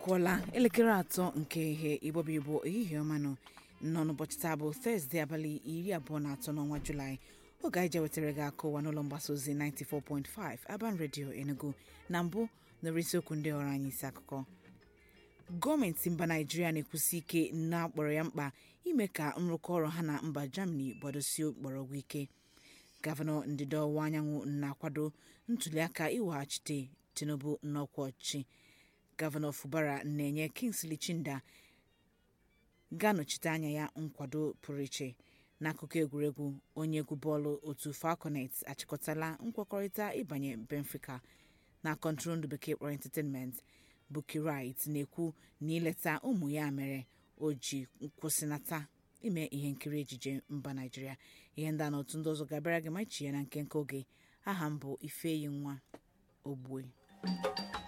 akụọla elekere atọ nke ihe igbobi igbo ehihie ọma nọ nọ n'ụbọchị taa bụ tọzdee abalị iri abụọ na atọ n'ọnwa julaị oge anyị je wetara gị akụwa n'ụlọ mgbasa ozi 94.5 Aban Radio Enugu na mbụ nọrọ isiokwu ndị ọrụ anyị isi akụkọ gọọmenti mba naijiria na-ekwusi ike na-akpọrọ ya mkpa ime ka nrụkọ ọrụ ha na mba germany gbadosie mgbọrọgwụ ike gọvanọ ndịda ọwụwa anyanwụ na-akwado ntuliaka iweghachite tinubu n'ọkwa ọchịchị gọvanọ fubara na-enye kingsley chinda ga-anọchite anya ya nkwado pụrụ iche n'akụkọ egwuregwu onye egwu bọọlụ otu falconet achịkọtala nkwekọrịta ịbanye benfica na kọntrol bekee kpọrọ entertainment Bukky Wright na-ekwu na ileta ụmụ ya mere o ji kwụsịnata ime ihe nkiri ejije mba naijiria ihe ndị a na otu ndị ọzọ ga-abịara gị ma ichi ya na nke nke oge aha m bụ ifeyi nwa ogbue